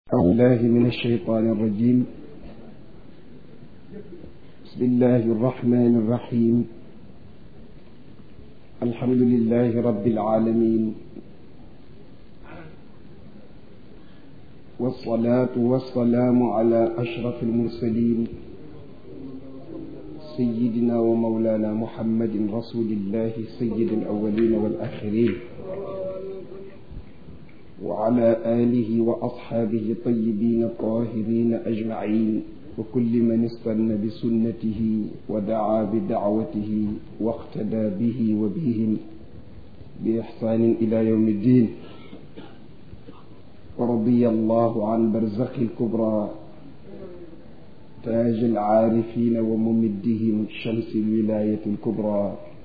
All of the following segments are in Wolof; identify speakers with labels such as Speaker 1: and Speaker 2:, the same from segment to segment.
Speaker 1: أعوذ بالله من الشيطان الرجيم بسم الله الرحمن الرحيم الحمد لله رب العالمين والصلاة والسلام على أشرف المرسلين سيدنا ومولانا محمد رسول الله سيد الأولين والآخرين وعلى آله وأصحابه الطيبين الطاهرين أجمعين وكل من استنى بسنته ودعا بدعوته واقتدى به وبهم بإحسان إلى يوم الدين ورضي الله عن برزخ الكبرى تاج العارفين وممدهم شمس الولاية الكبرى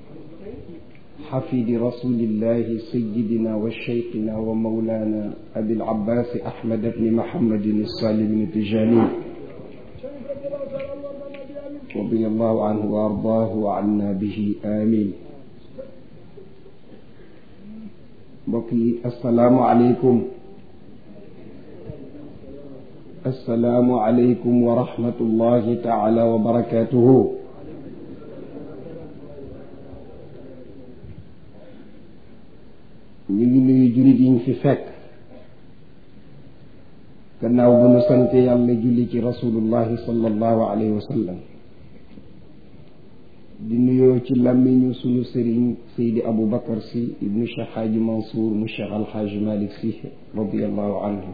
Speaker 1: حفيد رسول الله سيدنا وشيخنا ومولانا أبي العباس أحمد بن محمد الصالح بن تجاني رضي الله عنه وأرضاه وعنا به آمين بقي السلام عليكم السلام عليكم ورحمة الله تعالى وبركاته ñu ngi nuyu jullit yi ñu fi fekk gannaaw bu nu sante yàlla julli ci rasulullahi sallallahu alayhi wa sallam di nuyoo ci làmmiñu sunu sëriñ Seydi Abu Bakar si ibnu Cheikh Xaaji Mansour mu Cheikh Alxaaji Malik si radiallahu anhu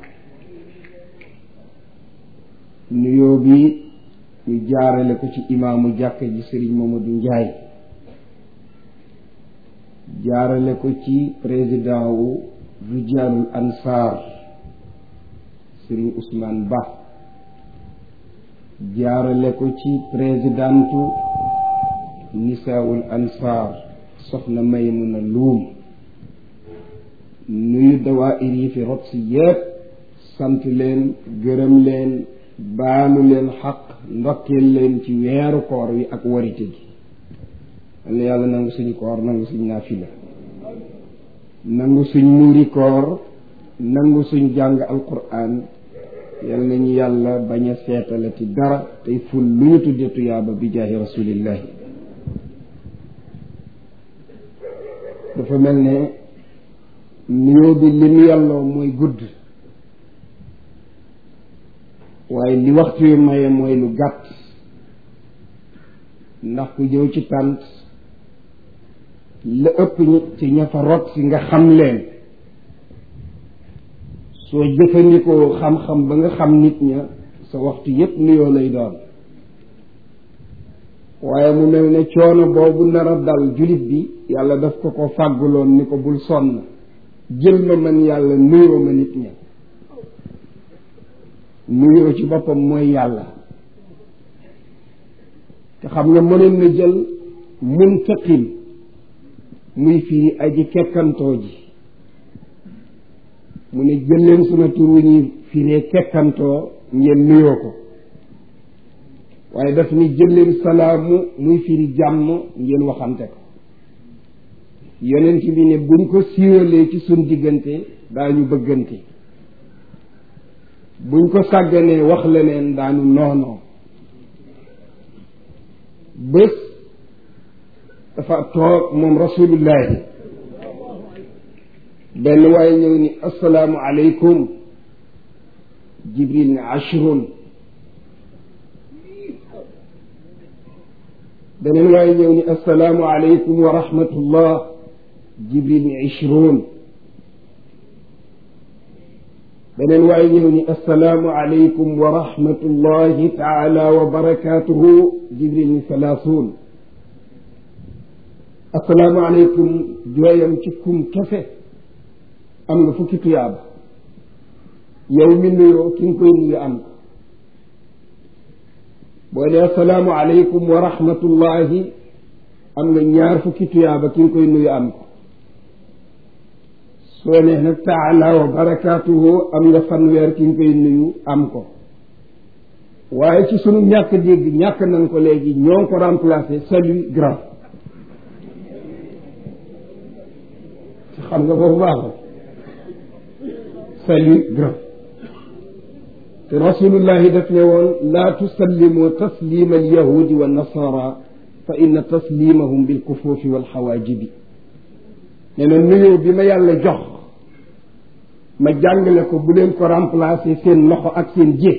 Speaker 1: nuyoo bi ñu jaarale ko ci imaamu jàkka ji sëriñ Mamadou Njaay jaarale ko ci président wu rijalul ansar Serigne Ousmane Ba jaarale ko ci présidentu nisaawul ansar soxna Maymuna Luum nuyu dawaayir yi fi rot si yépp sant leen gërëm leen baalu leen xaq ndokkeel leen ci weeru koor wi ak warite gi yàlla yàlla nangu suñu koor nangu suñ naafila nangu suñ muuri koor nangu suñ jàng alquran yal nañu yàlla bañ a seetalati dara tey ful lu ñu tudde tuyaaba bi jaahi rasulillahi dafa mel ne nuyoo bi li mu yàlloo mooy gudd waaye li waxtu wi maye mooy lu gàtt ndax ku jëw ci tànt la ëpp ci ña fa rot si nga xam leen soo jëfandikoo xam-xam ba nga xam nit ña sa waxtu yépp nuyoo lay doon waaye mu mel ne coono boobu nar a dal jullit bi yàlla daf ko ko fàgguloon ni ko bul sonn jël ma man yàlla nuyoo ma nit ña nuyoo ci boppam mooy yàlla te xam nga mënoon na jël muntaqim muy firi aji kekkantoo ji mu ne jël leen suma tur wu ñuy firee kekkantoo ngeen nuyoo ko waaye daf ni jël leen salaamu muy firi jàmm ngeen waxante ko yonent bi ne buñ ko siiwalee ci suñ diggante daañu bëggante buñ ko sàgganee wax leneen daanu noonoo bés dafa toog moom rasulullahi benn waaye ñëw ni asalaamu aleykum jibril ne ashrun beneen waaye ñëw ni asalaamu aleykum wa rahmatullah jibril ne ishrun beneen waaye ñëw ni asalaamu aleykum wa rahmatullahi taala wa barakatuhu jibril ni salaasuun asalaamu aleykum jooyam ci kum kese am nga fukki tuyaaba yow mi nuyoo ki nga koy nuyu am ko boo dee asalaamu aleykum wa rahmatullahi am nga ñaar fukki tuyaaba ki nga koy nuyu am ko soo nee nag taala wa barakaatuhu am nga fanweer ki nga koy nuyu am ko waaye ci sunu ñàkk dégg ñàkk nañ ko léegi ñoo ko remplacé salut grand xam nga foofu baaxul salut grand te rasulullahi daf ne woon laa tusallimu taslima alyahudi wa nasara fa inna taslimahum bilkufuufi walxawaajibi nee na nuyoo bi ma yàlla jox ma jàngale ko bu leen ko remplacer seen loxo ak seen jé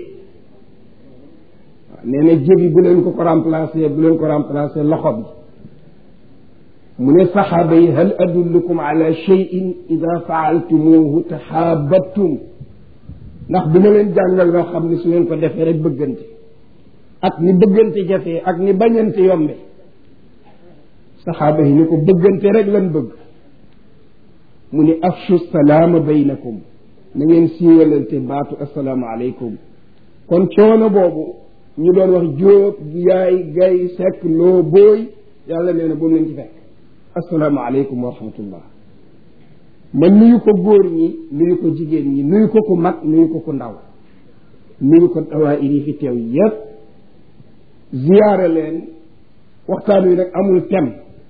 Speaker 1: waaw nee na jé bi bu leen ko ko remplacer bu leen ko remplacer loxo bi mu ne saxaaba yi hal adullukum ala cheyin ida faaltumuhu taxaabattum ndax du ma leen jàngal loo xam ne su ngeen ko defee rek bëggante ak ni bëggante jafee ak ni bañante yombe saxaaba yi ni ko bëggante rek lan bëgg mu ni afshu salaama baynakum na ngeen siiwalante baatu assalaamu aleykum kon coono boobu ñu doon wax jóob yaay gay sekk loo booy yàlla nee na bu mu leen ci fekk assalaamu aleykum wa rahmatullah ma nuyu ko góor ñi nuyu ko jigéen ñi nuyu ko ku mag nuyu ko ku ndaw nuyu ko dawaayir yi fi teew yépp ziyaare leen waxtaan wi nag amul tem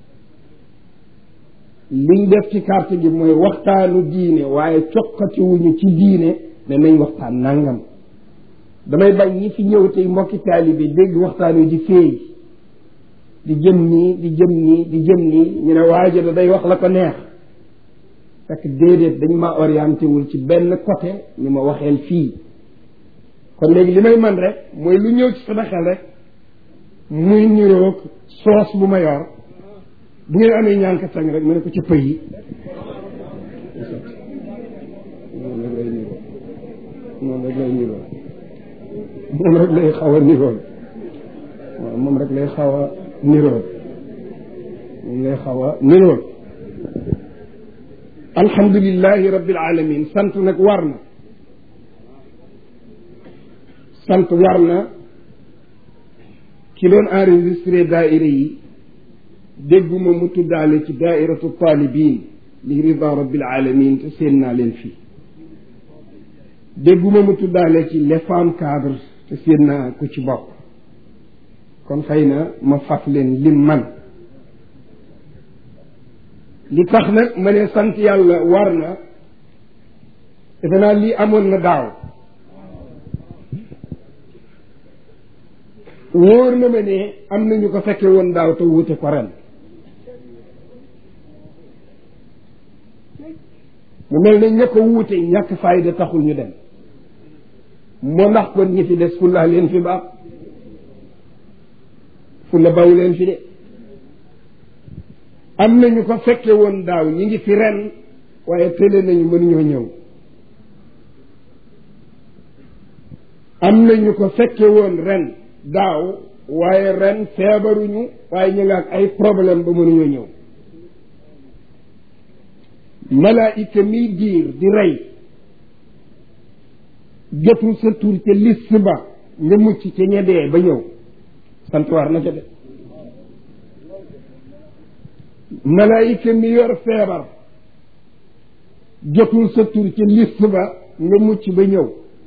Speaker 1: liñ def ci carte gi mooy waxtaanu diine waaye coqatiwuñu ci diine ne nañ waxtaan nangam damay bañ ñi fi ñëw tey mbokki taalibe dégg waxtaan wi di féey di jëm nii di jëm nii di jëm nii ñu ne waajo da day wax la ko neex fekk déedéet dañ ma orienté wul ci benn côté ñu ma waxeel fii kon léegi li may man rek mooy lu ñëw ci sama xel rek muy niroog soos bu ma yor bu ngeen amee ñànk tàng rek ma ne ko ci pëy yi noonu rek lay niroo noonu rek lay niroo moom rek lay xaw a nirool waaw moom rek lay xaw a nirool moom lay xaw a nirool alhamdulilahi rabbil alamin sant nag war na sant war na ki doon enregistré daaira yi dégguma mu tuddaale ci daairatu talibin li rida rabbil alamin te seen naa leen fii dégguma mu tuddaale ci les femmes cadres te seen naa ko ci bopp kon xëy na ma faf leen lim man li tax nag ma ne sant yàlla war na defe naa lii amoon na daaw wóor na ma ne am na ñu ko fekke woon daaw te wuute ko ren mu mel ne ña ko wuute ñàkk fayda taxul ñu dem moo ndax kon ñi fi des fulla leen fi baax fulla baw leen fi de am na ñu ko fekke woon daaw ñi ngi fi ren waaye tële nañu mënuñoo ñëw am na ñu ko fekke woon ren daaw waaye ren feebaruñu waaye ñu nga ak ay problème ba mënuñoo ñëw malaayika miy diir di rey jotul sa tur ca liste ba nga mucc ca ñedee ba ñëw sant war na ca de malaayika mi yor feebar jotul sa tur ca liste ba nga mucc ba ñëw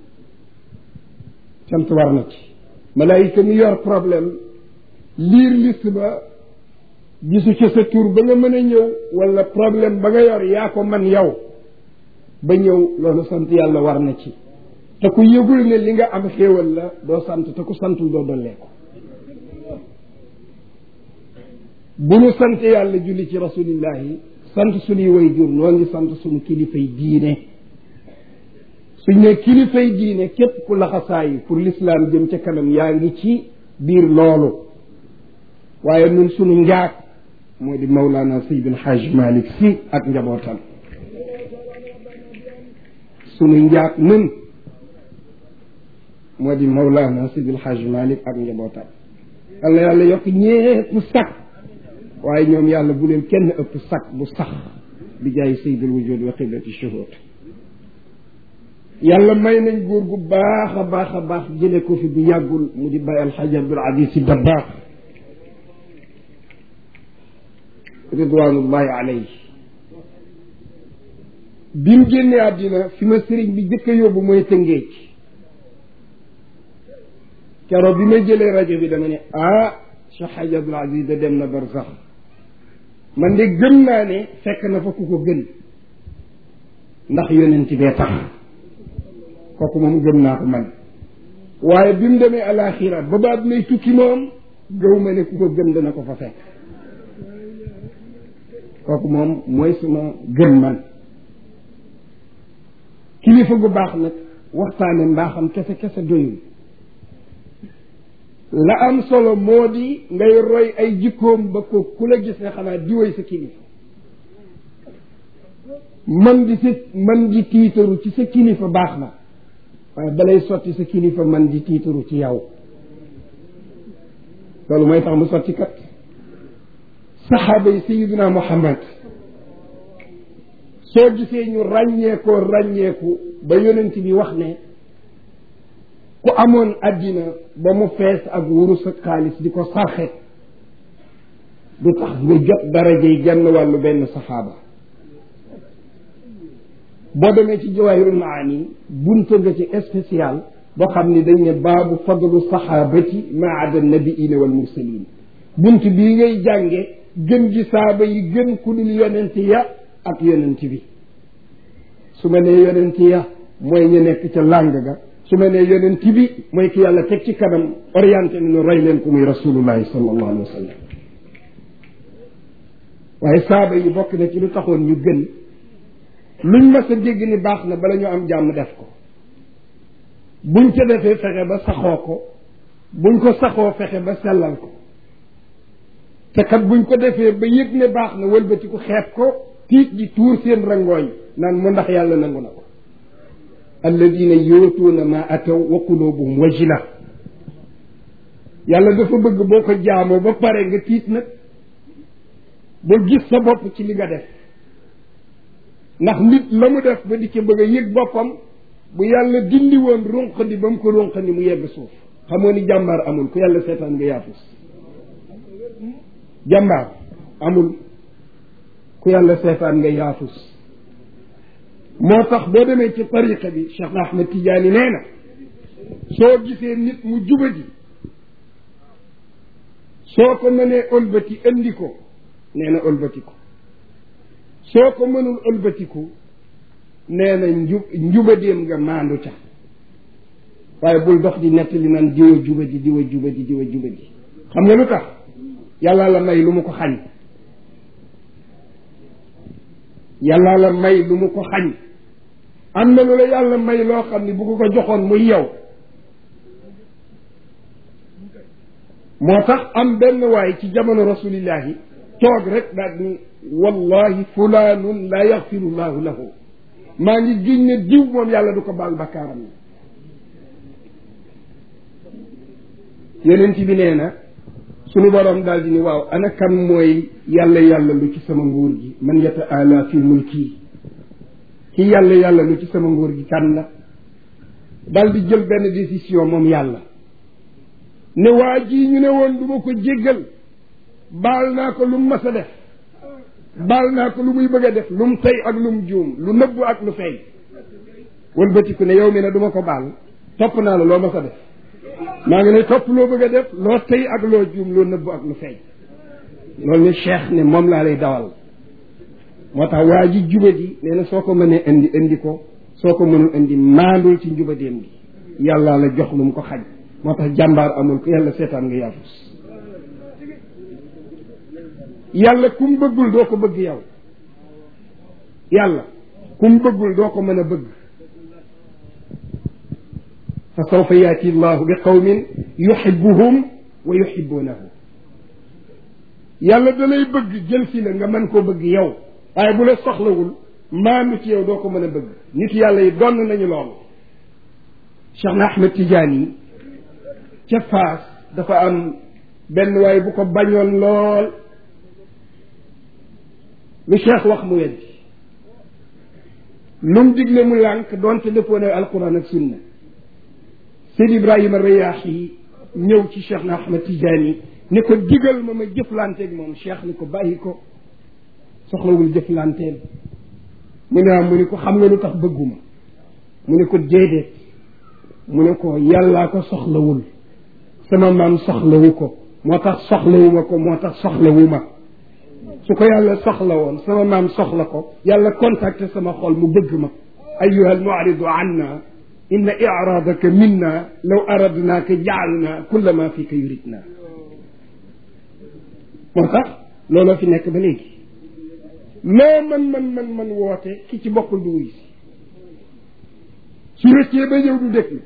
Speaker 1: sant war na ci malaayika mi yor problème liir liste ba gisu ca sa tur ba nga mën a ñëw wala problème ba nga yor yaa ko man yow ba ñëw loolu sant yàlla war na ci te ku yëgul ne li nga am xéewal la doo sant te ku santul doo dollee ko bu ñu sant yàlla julli ci rasulillahi sant suñuy way jur noo ngi sant suñu kilifay diine suñ ne kilifay diine képp ku laxasaayi pour l'islam jëm ca kanam yaa ngi ci biir loolu waaye nun suñu njaag moo di Mawlana Seydil Hajj Malick si ak njabootam suñu njaag nun moo di Mawlana Seydil Hajj Malick ak njabootam yàlla yàlla yokk ñépp sax waaye ñoom yàlla bu leen kenn ëpp sax bu sax bi jaay Seydil wujud wa qiblati shuhud yàlla may nañ góor gu baax a baax a baax jële ko fi bu yàggul mu di bàyyi alxaaji Abdul Aziz Si Dabaax ridwanullahi alayhi bi mu génnee àddina fi ma sëriñ bi jëkk a yóbbu mooy tëngéej keroog bi ma jëlee rajo bi dama ne ah Cheikh Hadj Abdul Aziz da dem na bar sax man de gëm naa ne fekk na fa ku ko gën ndax yonent bee tax kooku moom gëm naa ko man waaye bi mu demee alaxira ba baat nay tukki moom gëw ma ne ku ko gën dana ko fa fekk kooku moom mooy suma gën man kilifa gu baax nag waxtaane mbaaxam kese kese doyul la am solo moo di ngay roy ay jikkoom ba ko ku la gis ne xanaa diwoy sa kilifa man di sa man di tiitaru ci sa kilifa baax na waaye balay sotti sa kilifa man di tiitaru ci yow loolu mooy tax mu sotti kat saxaaba yi sayiduna muhammad soo gisee ñu ràññeekoo ràññeeku ba yonent bi wax ne ku amoon àddina ba mu fees ak wurus ak xaalis di ko sarxe du tax nga jot daraja yi genn wàllu benn saxaaba boo demee ci jawaahirul maani bunta nga ci spécial boo xam ni dañ ne baabu fadlu saxaabati maada nabiina wal mursalin bunt bii ngay jànge gën gi saaba yi gën ku dul yonent ya ak yonent bi su ma nee yonent ya mooy ñu nekk ca làng ga su ma nee yonent bi mooy ki yàlla teg ci kanam orienté nañu roy leen ko muy rasulullahi sallallahu alayhi wa sallam waaye saaba yi bokk na ci lu taxoon ñu gën luñ mas a dégg ni baax na bala ñu am jàmm def ko buñ ca defee fexe ba saxoo ko buñ ko saxoo fexe ba sellal ko te kat buñ ko defee ba yëg ne baax na wëlbati ko xeeb ko tiit ji tuur seen rangooñ naan mu ndax yàlla nangu na ko alladina yootuuna ma ataw wa qulubuhum wajila yàlla dafa bëgg boo ko jaamoo ba pare nga tiit nag ba gis sa bopp ci li nga def ndax nit la mu def ba di ca bëgg a yëg boppam bu yàlla dindi woon runqandi ba mu ko runqandi mu yegg suuf xamoo ni jàmbaar amul ku yàlla seetaan nga yaafus jàmbaar amul ku yàlla seetaan nga yaafus moo tax boo demee ci tariqa bi Cheikh Ahmed Tidiane nee na soo gisee nit mu jubadi soo ko mënee ëlbati indi ko nee na ëlbati ko soo ko mënul ëlbatiku nee na nju njubadeem nga maandu ca waaye bul dox di nettali naan diwa jubadi diwa jubadi diwa jubadi xam nga lu tax yàlla la may lu mu ko xañ yàlla la may lu mu ko xañ am na lu la yàlla may loo xam ne bu ko ko joxoon muy yow moo tax am benn waay ci jamono rasulillahi toog rek daal ni wallahi fulaanun la yaxfiru llahu lahu maa ngi giñ ne diw moom yàlla du ko baal bakkaaram na yonent bi nee na sunu boroom daal di ni waaw ana kan mooy yàlla yàlla lu ci sama nguur gi man yata ala fi mulki ki yàlla yàlla lu ci sama nguur gi kan la daal di jël benn décision moom yàlla ne waa jii ñu ne woon du ma ko jéggal baal naa ko lu mu mas a def baal naa ko lu muy bëgg a def lu mu tey ak lu mu juum lu nëbbu ak lu feeñ wëlbatiku ne yow mi ne du ma ko baal topp naa la loo mas a def maa ngi ne topp loo bëgg a def loo tey ak loo juum loo nëbbu ak lu feeñ loolu ne cheikh ne moom laa lay dawal moo tax waa ji jubadi nee na soo ko mënee indi indi ko soo ko mënul indi maandul ci njubadeem gi yàlla la jox lu mu ko xaj moo tax jàmbaar amul ku yàlla seetaan nga yaafus yàlla ku mu bëggul doo ko bëgg yow yàlla ku mu bëggul doo ko mën a bëgg fa sawfa yaati llahu bi qawmin yuxibuhum wa yuxibunahu yàlla da lay bëgg jël si la nga mën koo bëgg yow waaye bu la soxlawul maandu ci yow doo ko mën a bëgg nit yàlla yi donn nañu loolu Cheikh na Ahmed Tidiane yi ca Faas dafa am benn waaye bu ko bañoon lool lu cheikh wax mu weddi lu mu digle mu lànk doonte dëppoo ne alquran ak sunna Seyd Ibrahima Rayaax yi ñëw ci cheikh na Ahmed Tidiane ne ko digal ma ma jëflanteeg moom cheikh ni ko bàyyi ko soxlawul jëflanteel mu ne mu ne ko xam nga lu tax bëgguma mu ne ko déedéet mu ne ko yàllaa ko soxlawul sama maam soxlawu ko moo tax soxlawuma ko moo tax soxlawuma su ko yàlla soxla woon sama maam soxla ko yàlla contacté sama xol mu bëgg ma ayuha almuaridu anna inna iraadaka minna law aradnaaka jaalna kulla ma fika yuridna moo tax looloo fi nekk ba léegi loo man man man man woote ki ci bokkul du wuy si su rëccee ba ñëw du déglu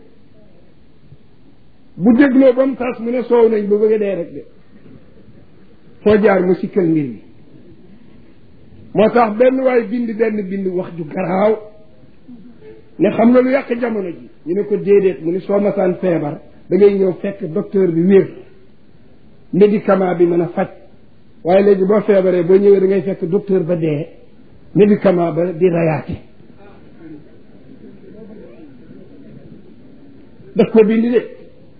Speaker 1: bu dégloo ba mu tas mu ne soow nañ ba bëgg a dee rek de foo jaar mu sikkal mbir mi moo tax benn waay bind benn bind wax ju garaaw ne xam nga lu yàq jamono ji ñu ne ko déedéet mu ni soo masaan feebar da ngay ñëw fekk docteur bi wér médicament bi mën a faj waaye léegi boo feebaree boo ñëwee da ngay fekk docteur ba dee médicament ba di rayaate daf ko bind de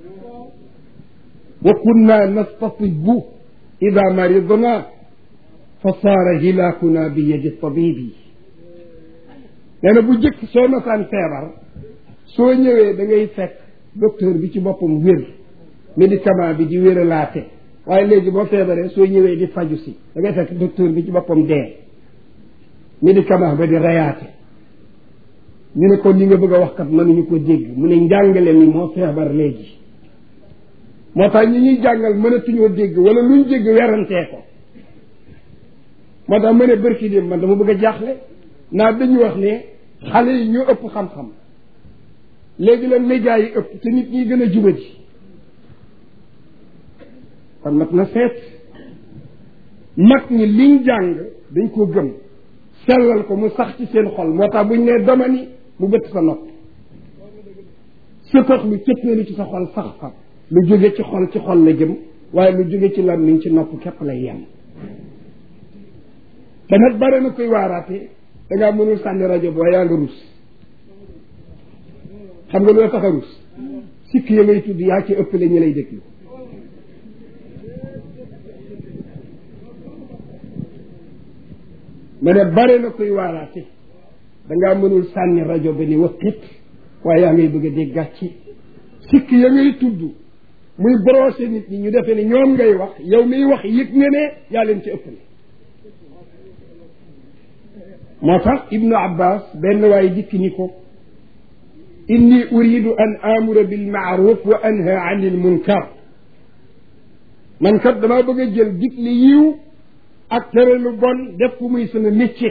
Speaker 1: wa kunna nastatibu ida maridna fa saara hilaakuna bi yadi tabibi nee na bu jëkk soo masaan feebar soo ñëwee da ngay fekk docteur bi ci boppam wér médicament bi di wéralaate waaye léegi boo feebaree soo ñëwee di faju si da ngay fekk docteur bi ci boppam dee médicament ba di rayaate ñu ne ko li nga bëgg a wax kat mënuñu ko dégg mu ne njàngale mi moo feebar léegi moo tax ñi ñuy jàngal mënatuñoo dégg wala luñ dégg werantee ko moo tax ma ne bërki dem man dama bëgg a jaaxle naa dañu wax ne xale yi ñoo ëpp xam-xam léegi la média yi ëpp te nit ñi gën a jubati kon mat na seet mag ñi liñ jàng dañ koo gëm sellal ko mu sax ci seen xol moo tax buñ nee dama ni mu bëtt sa nopp sëtax lu cëppeelu ci sa xol sax fa lu jóge ci xol ci xol la jëm waaye lu jóge ci làmmiñ ci nopp képp lay yem te nag bare na koy waaraate da ngaa mënul sànni rajo boo yaa nga rus xam nga loo tax a rus sikk ya ngay tudd yaa ci ëppale ñi lay déglu ma ne bare na koy waaraate da ngaa mënul sànni rajo ba ni waqit waaye yaa ngay bëgg a dégg gàcci sikk ya ngay tudd muy brosé nit ñi ñu defee ne ñoom ngay wax yow miy wax yëg nga ne yaa leen ci ëppale moo tax ibnu abbas benn waaye dikki ni ko inni uridu an amura bilmaaruf wa anha an il munkar man kat damaa bëgg a jël digle yiw ak tere lu bon def ko muy sama métier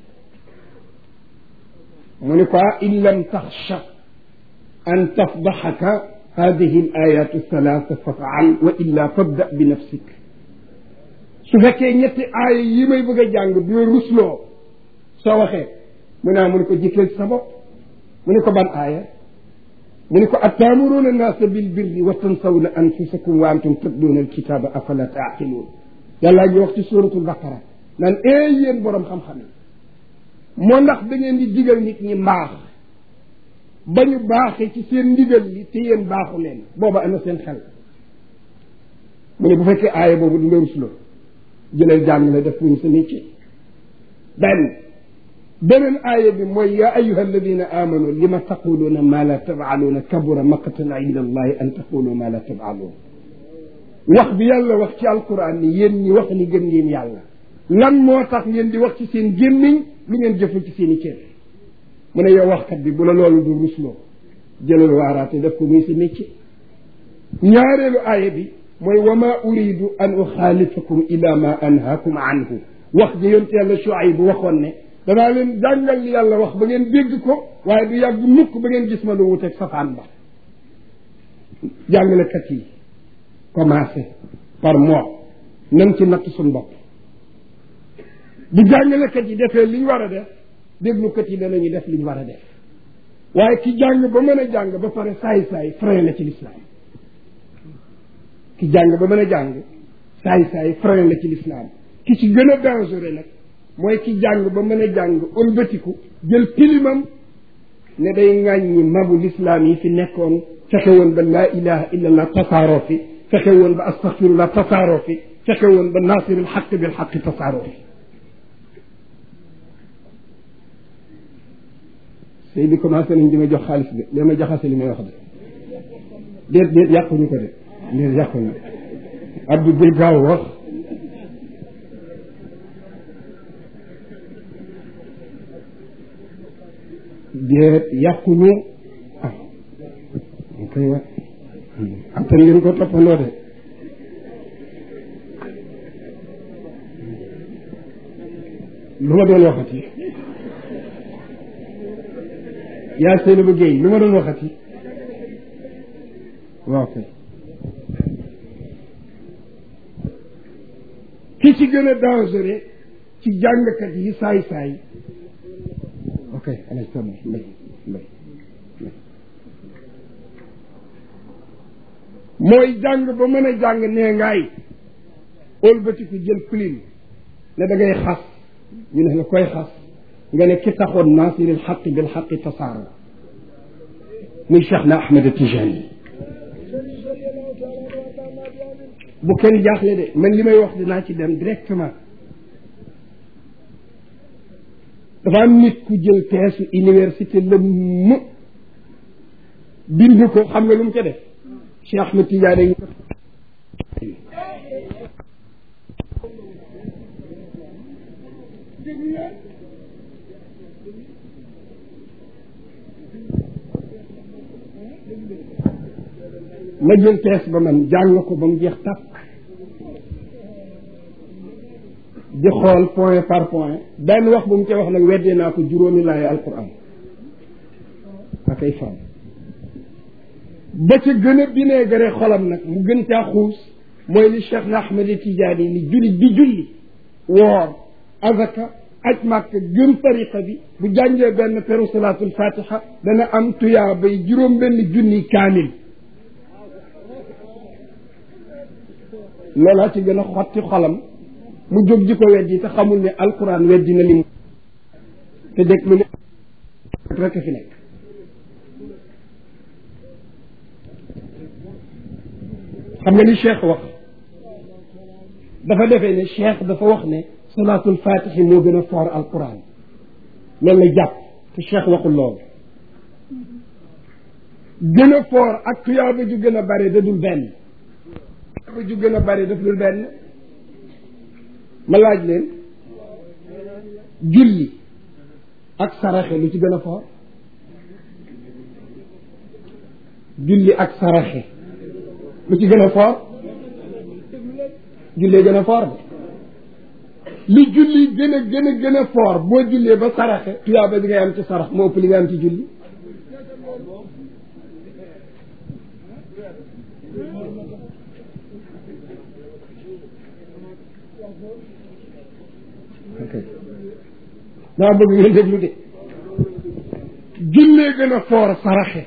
Speaker 1: mu ni ko in lam taxsha an tafdaxaka hadihi al ayatu thalatha fafaal wa illa fabda bi nafsik su fekkee ñetti aaya yi may bëgg a jàng du rusloo soo waxee mu ne mu ne ko jikkeel sa bopp mu ne ko ban aaya mu ne ko attaamuruuna annaasa bil birri wa tansawna anfusakum wa antum tatluuna alkitaaba afala taaqiluun yàllaa ngi wax ci suuratul baqara naan ee yéen borom xam-xam yi moo ndax da ngeen di digal nit ñi mbaax ba ñu baaxee ci seen ndigal li te yéen baaxu leen booba ana seen xel mu ne bu fekkee aaya boobu du nga rusloo jëlal jàng la def ñu sa métier benn beneen aaya bi mooy yaa ayuha alladina amanu lima taquluuna ma la tafaaluuna kabura maqtan inda allahi an taqulu ma la tafaaluun wax bi yàlla wax ci alquran ni yéen ñi wax ni gën ngeen yàlla lan moo tax ngeen di wax ci seen gémmiñ lu ngeen jëful ci seen i cër mu ne yow waxkat bi bu la loolu du rusloo jëlal waaraate def ko muy sa métier ñaareelu aaya bi mooy wa ma uridu an uxaalifakum ila ma anhaakum anhu wax ji yonte yàlla Shuayb bu waxoon ne danaa leen jàngal li yàlla wax ba ngeen dégg ko waaye du yàgg mukk ba ngeen gis ma lu wuteeg safaan ba jàngalekat yi commencé par moi nan ci natt suñ bopp bu jàngalekat yi defee li ñu war a def déglukat yi danañu def li ñu war a def waaye ki jàng ba mën a jàng ba pare saay-saay frein la ci lislaam ki jàng ba mën a jàng saay-saay frein la ci lislaam ki ci gën a dangereux nag mooy ki jàng ba mën a jàng ëlbatiku jël pilimam ne day ŋàññi mabu lislaam yi fi nekkoon fexe woon ba laa ilaha illa allah tasaaroo fi fexe woon ba astaxfirullah tasaaroo fi fexe woon ba naasiril xaq bil xaq tasaaroo fi sëy bi commencé nañ di ma jox xaalis de lee ma jaxase li may wax de déet déet yàquñu ko de déet yàquñu Abdou Guèye gaaw wax déet yàquñu ah kay wa attan ngeen ko toppandoo de lu ma doon waxati yaa seen bu géey lu ma doon waxati waaw kay ki ci gën a dangereux ci jàngkat yi saay-saay ok alay sama mbay mbay mooy jàng ba mën a jàng nee ngaay ëlbatiku jël plume ne da ngay xas ñu ne la koy xas nga ne ki taxoon naasiril xaqi bil xaqi tasaaro muy Cheikh na Ahmed Tijani bu kenn jaaxle de man li may wax dinaa ci dem directement dafa am nit ku jël teesu université lëmm bind ko xam nga lu mu ca def Cheikh Ahmed Tidiane ngi ma jël tees ba man jàng ko ba mu jeex tàkk di xool point par point benn wax bu mu ca wax nag weddee naa ko juróomi laay alquran ak ay fan ba ca gën a bineegare xolam nag mu gën caa xuus mooy li Cheikh na Ahmed Tidiane ni julli bi julli woor azaka aj màkk gën tariqa bi bu jàngee benn peru salaatul fatiha dana am tuyaa bay juróom benn junni kaamil loolaa ci gën a xotti xolam mu jóg di ko weddi te xamul ne alquran weddi na lim te dégg lu ne rekk fi nekk xam nga li cheikh wax dafa defee ne cheikh dafa wax ne salaatul fatihi moo gën a foor alquran loolu la jàpp te cheikh waxul loolu gën a foor ak tuyaaba ju gën a bare da dul benn tuyaaba ju gën a bare daf dul benn ma laaj leen julli ak saraxe lu ci gën a foor julli ak saraxe lu ci gën a foor jullee gën a foor de li julli gën a gën a gën a foor boo jullee ba saraxe tuyaaba bi ngay am ci sarax moo ëpp li nga am ci julli ok daa bëgg ngeen déglu de jullee gën a foor saraxe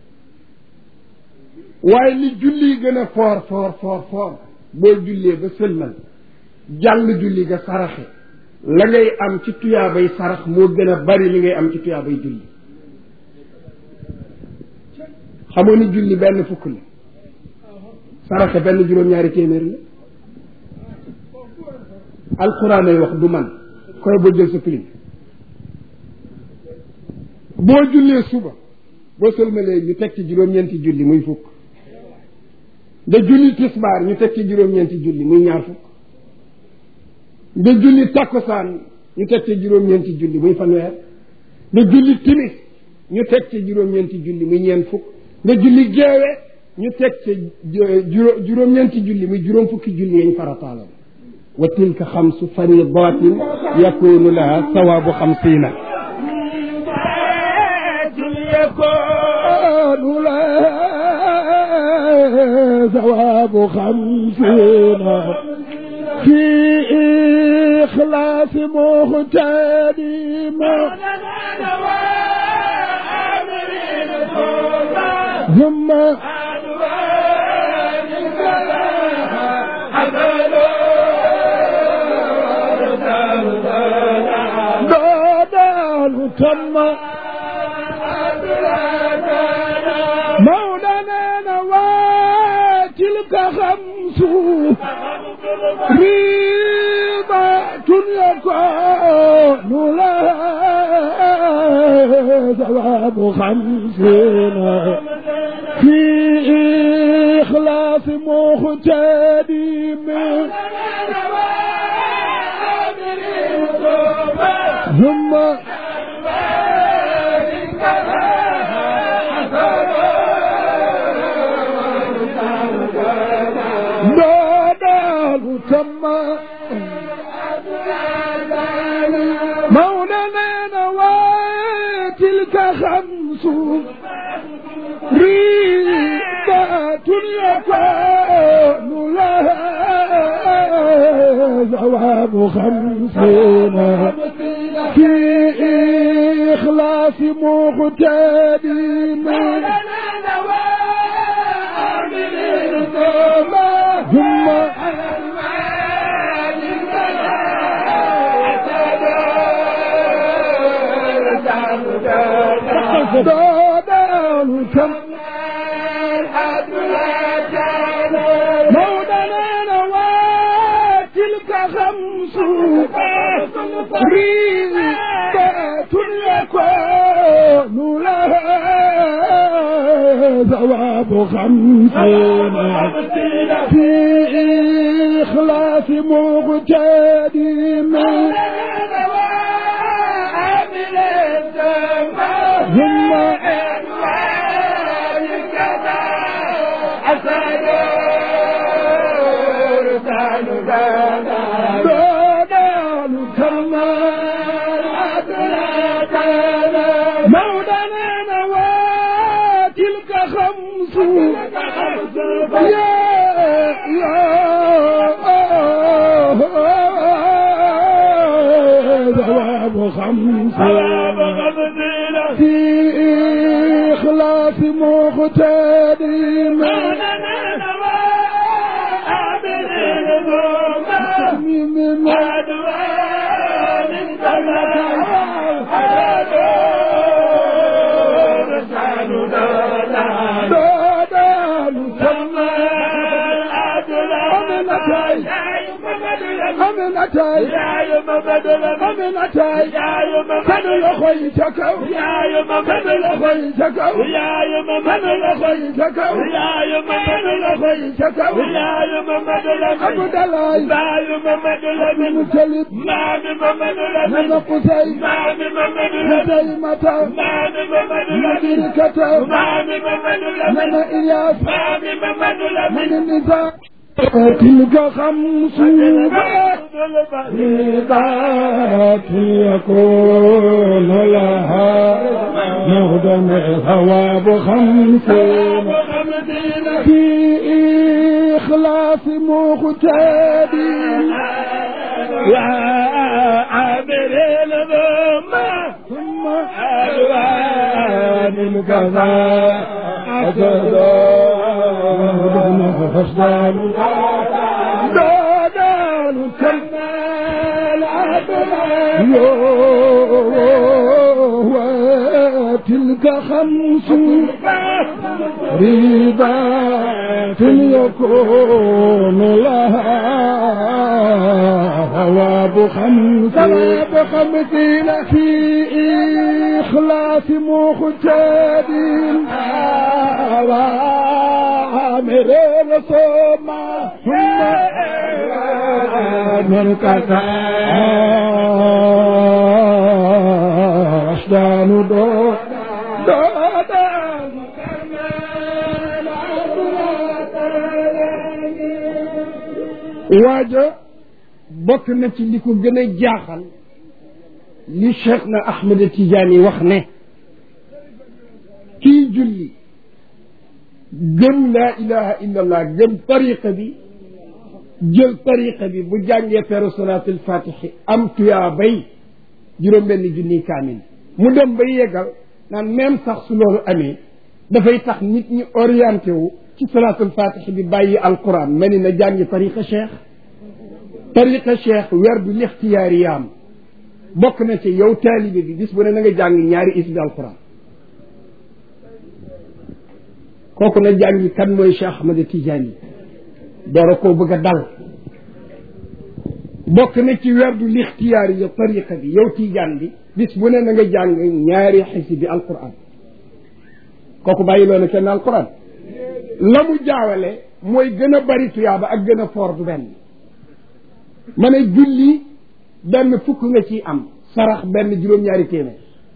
Speaker 1: waaye li julli gën a foor foor foor foor boo jullee ba sëlmal jàll julli ga saraxe la ngay am ci tuyaabay sarax moo gën a bari li ngay am ci tuyaabay julli xamoo ni julli benn fukk la saraxe benn juróom-ñaari téeméer la alquran ay wax du man koy boo jël sa pilim boo jullee suba boo sëlmalee ñu teg ci juróom-ñeenti julli muy fukk nga julli tisbaar ñu teg ci juróom-ñeenti julli muy ñaar fukk nga julli takkusaan ñu teg ci juróom-ñeenti julli muy fanweer nga julli timis ñu teg ci juróom-ñeenti julli muy ñeent fukk nga julli geewe ñu teg ci juróom-ñeenti julli muy juróom fukki julli yañ farataaloon wa tilka xamsu faridatin yakunu laha sawaabu xamsiina
Speaker 2: يكون لها ثواب خمسين في إخلاص مختدم ثم دودان تم مولانا وتلك خمس ريبة يكون لها ثواب خمسين في إخلاص مختدم ثم يكون لها ثواب خمسين في إخلاص مقتدم ثم دادان كم مولانا وتلك خمس ريبات يكون لها ثواب خمسين في إخلاص مقتدم ثم دادان كما مولانا وتلك خمس يا يا ثواب خمس في إخلاص مقتدم من دادان كما أمنتي أمنتي أمنتي كان لخيتك كان لخيتك كان لخيتك كان لخيتك عبد الله بن سليم من قتي هزيمة مدركة من إياس من النزاع تلك خمس ميقات يكون لها مهدم ثواب خمسين في إخلاص مقتدين
Speaker 3: يا عابر الذمة
Speaker 2: ثم
Speaker 3: ألوان الكفاء
Speaker 2: مهدم فسدان دادان كمال عدل وتلك خمس ريبات يكون لها ثواب خمس ثواب خمسين في إخلاص مقتدين وعامر الصوم ثم من أشدان دو دودان
Speaker 1: waaja bokk na ci li ko gën a jaaxal li cheikh na ahmed tidiane wax ne kii julli gëm laa ilaha illa allah gëm tariqa bi jël tariqa bi bu jàngee feru salaatul fatixi am tuyaa bay juróom benn junniy kaamil mu dem ba yeggal naan même sax su loolu amee dafay tax nit ñi orienté wu ci salaatul fatixi bi bàyyi alquran ma ni na jàngi tariqa cheikh tariqa cheikh weer du lixtiyaari yaam bokk na ci yow taalibe bi bis bu ne na nga jàng ñaari isbi alquran kooku na jàngi kan mooy cheikh ahmad tidiane yi doora koo bëgg a dal bokk na ci weer du lixtiyaari ya tariqa bi yow tiijaan bi bis bu ne na nga jàng ñaari xisbi alquran kooku bàyyi loona kenn alquran la mu jaawale mooy gën a bari tuyaaba ak gën a foor du benn ma ne julli benn fukk nga ciy am sarax benn juróom-ñaari téeméer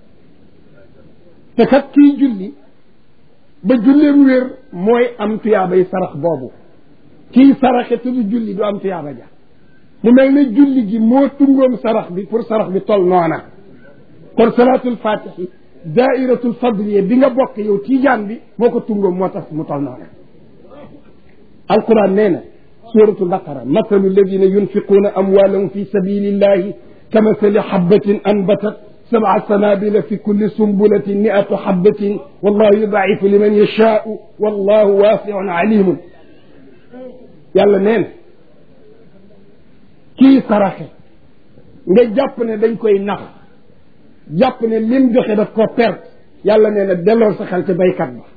Speaker 1: te kat kii julli ba julleem wér mooy am tuyaabay sarax boobu kii saraxe te du julli du am tuyaaba ja mu mel ne julli gi moo tungoom sarax bi pour sarax bi tol noona kon salaatul fatixi daairatul fadliye bi nga bokk yow tiijaan bi moo ko tungoom moo tax mu tol noona alquran nee na suratul baqara mathalu alladina yunfiquuna amwalahum fi sabilillahi kamathali habatin anbatat sab'a sanabila fi kulli sumbulatin mi'atu habatin wallahu yudaifu liman yashaau wallahu wasiun alimun yàlla nee na kii saraxe nga jàpp ne dañ koy nax jàpp ne lim joxe daf ko perte yàlla nee na delloo sa xel ci baykat ba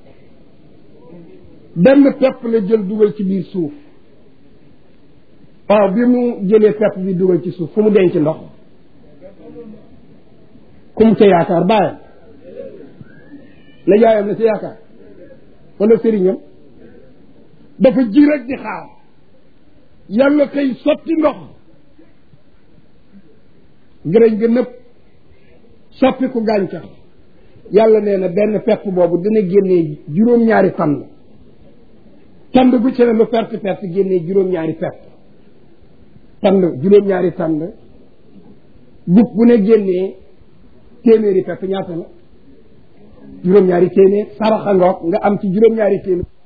Speaker 1: benn pepp la jël dugal ci biir suuf waaw bi mu jëlee pepp bi dugal ci suuf fu mu denc ndox ku mu ca yaakaar bàyyam la yaayam la ca yaakaar wala sëriñam dafa ji rek di xaar yàlla koy sotti ndox gërëñ ga nëpp soppi ku gàncax yàlla nee na benn pepp boobu dina génnee juróom-ñaari tànn tànn bu ci ne lu perte perte génnee juróom-ñaari pepp tànn juróom-ñaari tànn gub bu ne génnee téeméeri pepp ñaata la juróom-ñaari téeméer saraxa ngoog nga am ci juróom-ñaari téeméer